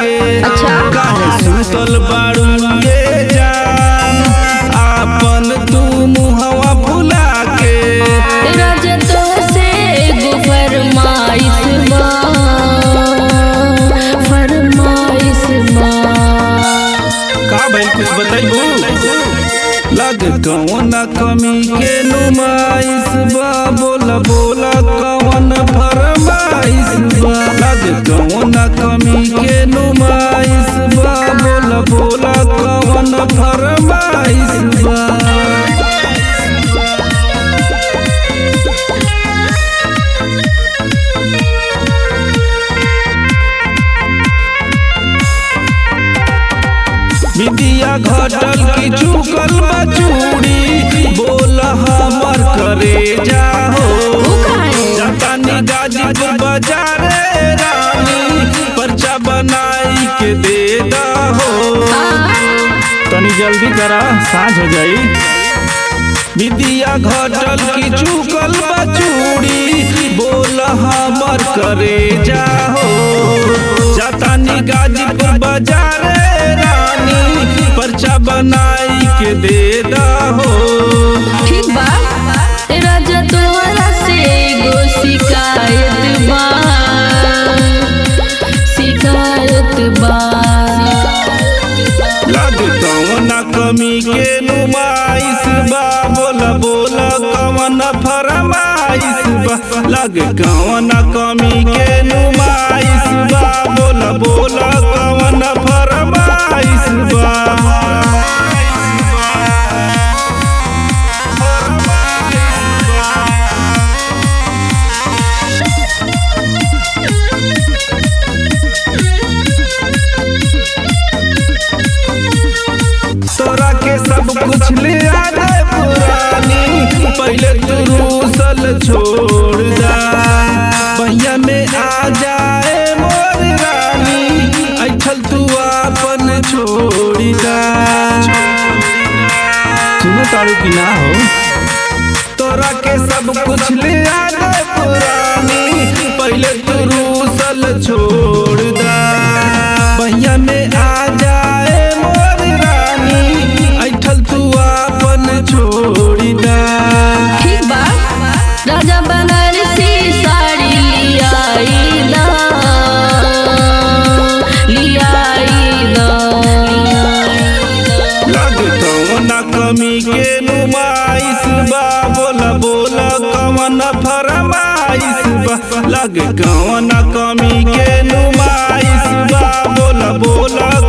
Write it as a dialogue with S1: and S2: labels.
S1: के
S2: अच्छा।
S1: काहे सुतल बाड़ू ये जान आपन तू मुहवा फुला के
S2: रजतो से एगो फरमाइश बा फरमाइश बा
S1: का भइल कुछ बताइबू लग कौन कमी के नुमाइश बा बोला बोला कौन फरमाइश बा लग कौन कमी के नुमाइश बा बोला बोला कौन फरमाइश बा विदिया घटल की चुकल बचूड़ी बोल हमर करे जाहो जातानी गाजीपुर बाजारे रानी पर्चा बनाई के दे दहो तनी जल्दी करा साँझ हो जाई विदिया घटल की चुकल बचूड़ी बोल हमर करे जाहो जातानी गाजीपुर बाजारे रानी पर्चा बनाई के दे दहो
S2: ठीक बा रजतोरा से एगो शिकायत बा शिकायत बा
S1: लग कौन कमी के नुमाइश बा बोला बोला कौन फरमाइश बा लग कौन कमी के नुमाइश बा बोला बोला कौन फरमाइश बा तोरा के सब कुछ ले आ जाए पुरानी पहले तू रूसल छोड़ दा भैया में आ जाए मोर रानी ऐठल तू अपन छोड़ी दा सुनो तारू की ना हो तोरा के सब कुछ ले आ जाए पुरानी पहले तू रूसल छोड़ दा भैया में आ जाए मोर रानी ऐठल तू अपन छोड़ी दा
S2: ठीक बा राजा बनारसी साड़ी लियाई दा लियाई दा
S1: लग कौन कमी के नुमाइश बा बोला बोला कौन फरमाइश बा लग कौन कमी के नुमाइश बा बोला बोला